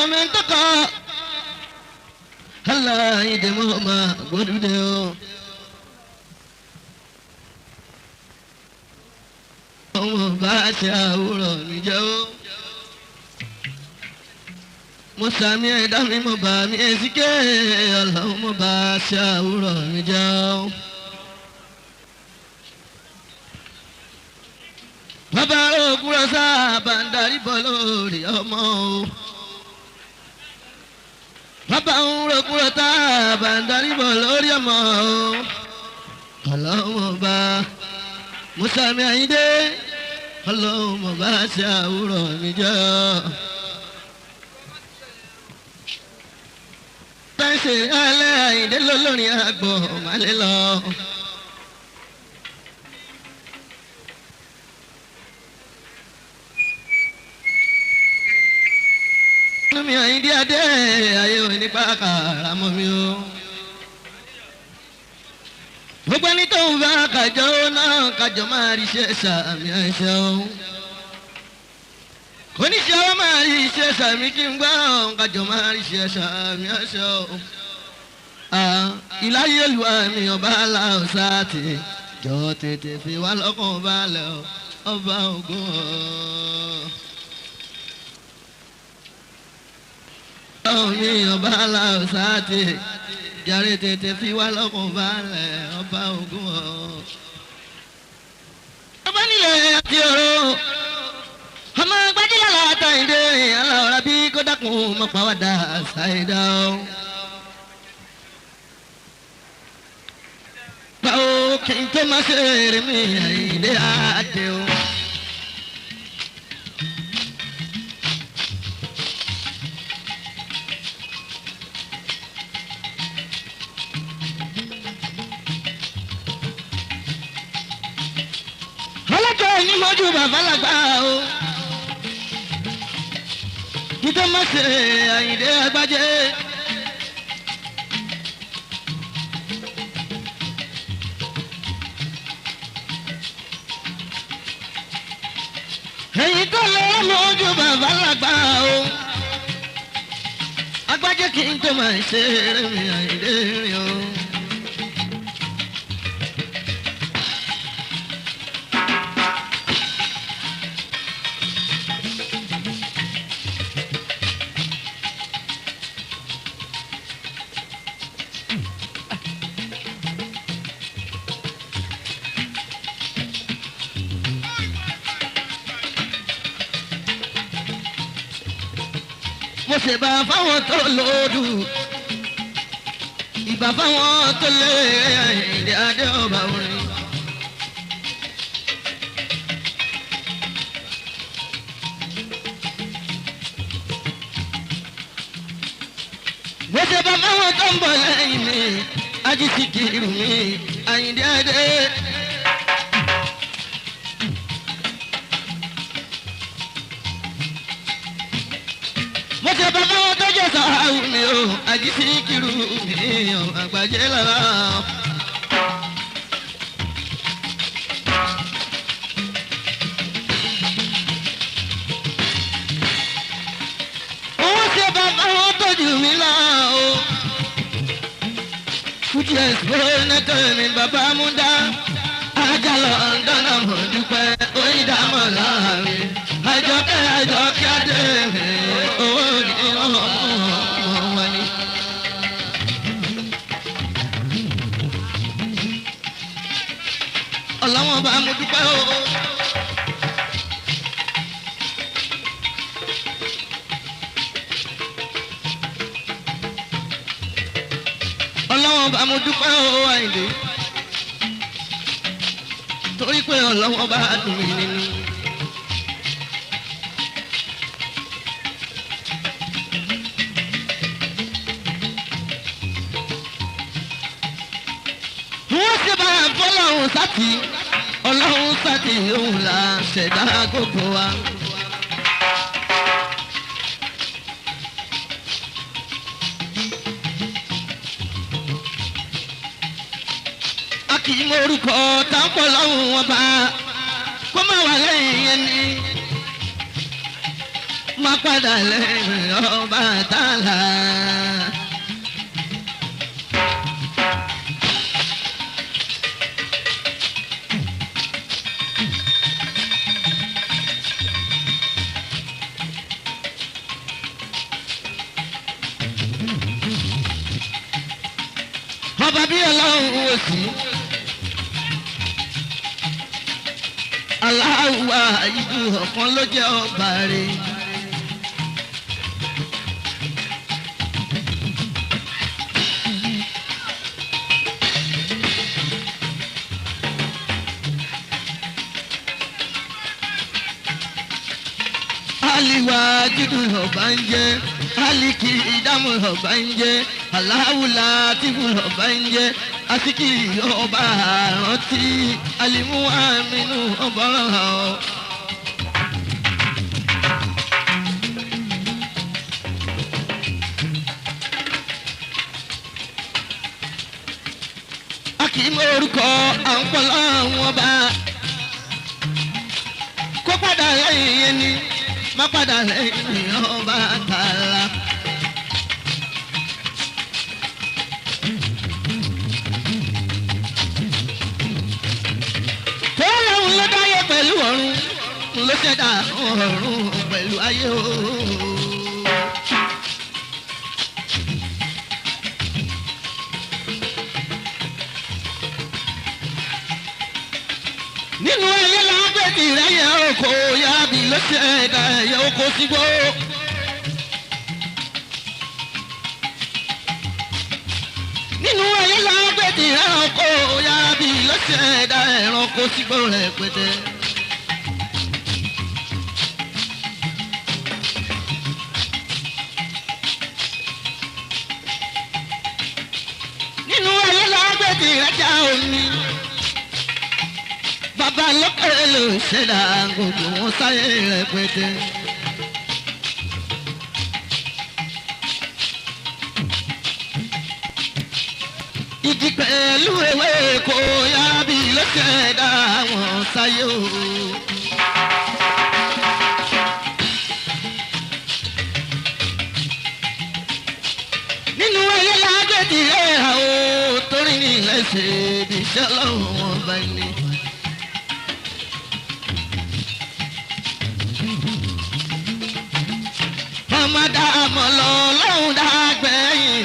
mẹ́ńtọ́kọ̀ aláìdè mọ́ máa gbódúdé o. ọmọ bá ṣe àwòrán mi jẹ́ o. mo sàmì ẹ̀dá mi mo bá mi èsìké ọlọ́run mo bá ṣe àwòrán mi jẹ́ o. bàbá òkúrọ̀ sábà ń darí bọ́ lórí ọmọ o. bàbá òkúrọ̀ sábà ń darí bọ́ lórí ọmọ o. ọlọ́run ọba mùsàmì àyíndé ọlọ́run ọba ṣe àwòrán mi jẹ́ ọ́. tẹ́sí alẹ́ àyíndé lólórin àgbọ̀ màlẹ́ lọ. mi àyíndé adé ayé òní pàkàrà mọ́ mi o. gbogbo ẹni tó ń bá kájọ náà kájọ máa rí iṣẹ́ sàmì àìsàn o. oníṣẹ́ wa máa rí iṣẹ́ sàmì kí n gbọ́ kájọ máa rí iṣẹ́ sàmì àìsàn o. ìláyé lu àmì ọba aláwọ̀sá ti jọ tètè fi wá lọ́kàn balẹ̀ ọba ògùn ọ̀. mi ọba aláwọ̀sá ti jàre tètè fi wá lọ́kàn balẹ̀ ọba ògùn ọ̀. ọba nílẹ̀ àti ọ̀rọ̀ ọmọ gbajúmọ̀ látàìdé aláwọ̀rá bí kó dákun mọ́ pàwọ́dà ṣàìdá o. báwo kí n tó máa ṣe eré mi àìdé àdé o. ọlọ́jọ́ yìí mọ́jú bàbá làgbà o. Títọ́ má ṣe àyìndé agbájé. Èyí tó lọ mọ́jú bàbá làgbà o. Agbájé kì í tó máa ṣe eré mi àyìndé rìn o. mo ṣe bá fáwọn tó lòdù ìbá fáwọn tó lé ìdí adé ọba orin. mo ṣe bá fáwọn tó ń bọ̀ lẹ́yìn mi ajísìkiri mi àyìndí adé. mo ṣe bá báwọn tó jẹ sàáwù mi o àjíṣe kiri mi o àgbàjẹ lára. mo ṣe bá báwọn tó jù mí lọ o. fújì ẹ̀sìpọ̀ nẹ́tọ̀ mi bàbá mú dá. ajá lọ dáná mọ̀ dúpẹ́ oyin dá mọ̀ láàrin. àjọkẹ́ àjọkẹ́ adé mi owó ní ọmọ wọn ni. ọlọ́wọ́n bá mo dúpẹ́ o. ọlọ́wọ́n bá mo dúpẹ́ o àìlè. torí pé ọlọ́wọ́n bá dùn mí nínú. wọ́n ṣe bá fọlọ́run sátì ọlọ́run sátì òun là ṣẹ̀dá gbogbo wa. a kì í mọ orúkọ táǹpọ̀ lọ́hùn wọn bá kó má wà lẹ́yìn yẹn ni má padà lẹ́yìn ọba wò sí. aláwa ìlú ọ̀kan ló jẹ́ ọba rẹ̀. aliwa judu ọba ń jẹ aliki ìdámù ọba ń jẹ aláwùlà tìbù ọba ń jẹ asiki ọba àrántí alimu aminu ọba ọ̀hún. a kì í mọ orúkọ àwọn pọlọ àwọn ọba kó padà lẹ́yìn yẹn ni má padà lẹ́yìn ọba tààlà. tó lóun ló dáyé pẹ̀lú ọ̀run ló ṣẹ̀dá ọ̀run pẹ̀lú ayé o. nínú ayé lágbèdì rẹ̀ yẹ oko yábì ló ṣẹ̀dá ẹ̀yẹ oko sígbó. nínú ayé lágbèdì rẹ̀ oko yábì ló ṣẹ̀dá ẹ̀rànkó sígbó rẹ̀ pẹ̀tẹ́. nínú ayé lágbèdì rẹ̀ já omi bàbá lókè ló ṣẹ̀dá gbogbo wọn sáyé rẹpẹtẹ. igi pẹ̀lú ewé kò yára bí ló ṣẹ̀dá wọn sáyé o. nínú ayé lágbèdì ẹ̀ àwọn torí ní ilẹ̀ ṣe ibi iṣẹ́ lọ́wọ́ wọn bá ní. ọmọ dàmọ̀ lọ lọ́hùn dàgbẹ̀yìn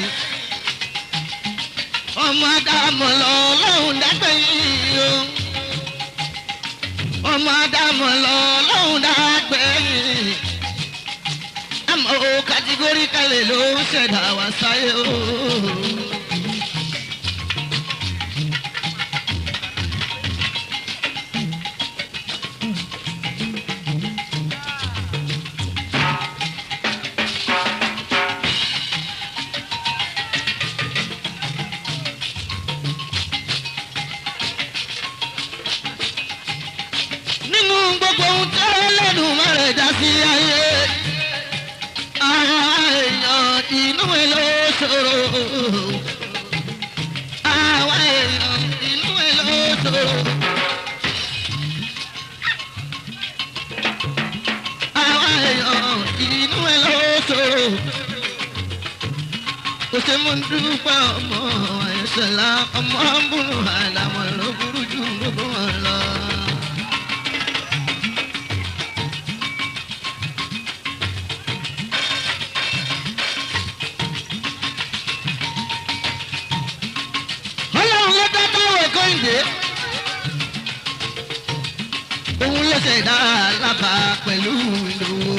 ọmọ dàmọ̀ lọ lọ́hùn dàgbẹ̀yìn o ọmọ dàmọ̀ lọ lọ́hùn dàgbẹ̀yìn àmọ́ o kàtígórí kalẹ̀ ló ń ṣẹ̀dá wá sáyé o. nínú gbogbo ohun tó lẹ́nu mẹ́rẹ̀ dá sí ayé. Àwọn èèyàn inú ẹ̀ ló ṣòro. Àwọn èèyàn inú ẹ̀ ló ṣòro. Àwọn èèyàn inú ẹ̀ ló ṣòro. Kò ṣe mú dúpẹ́ ọmọ ẹ̀ṣẹ̀ la ọmọ ń bùrù àlàmọ̀ ló burú jù gbogbo wọn lọ. ọlọ́run ló dá táwọn kọ́hìndé. òun ló ṣẹ̀dá alábà pẹ̀lú ìdòwò.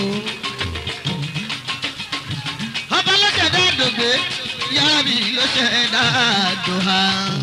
ọba ló ṣẹ̀dá dògbé yábì ló ṣẹ̀dá dòhà.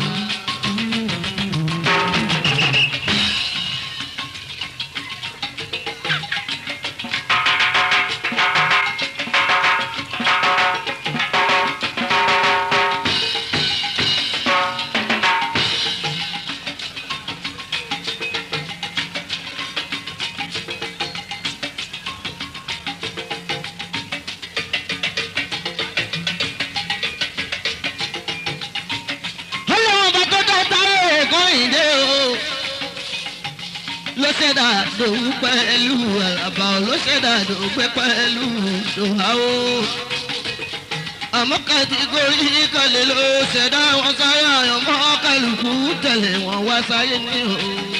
ọlọ́run ọba tó dá táwọn kọ́hìndé o. ló ṣẹ̀dá dòwú pẹ̀lú àlàbà ló ṣẹ̀dá dògbé pẹ̀lú dòhà o. àmọ́ kàtígórí kalẹ̀ ló ṣẹ̀dá wọn sáyà àyànmọ́ kálukú tẹ̀lé wọn wá sáyé ní o.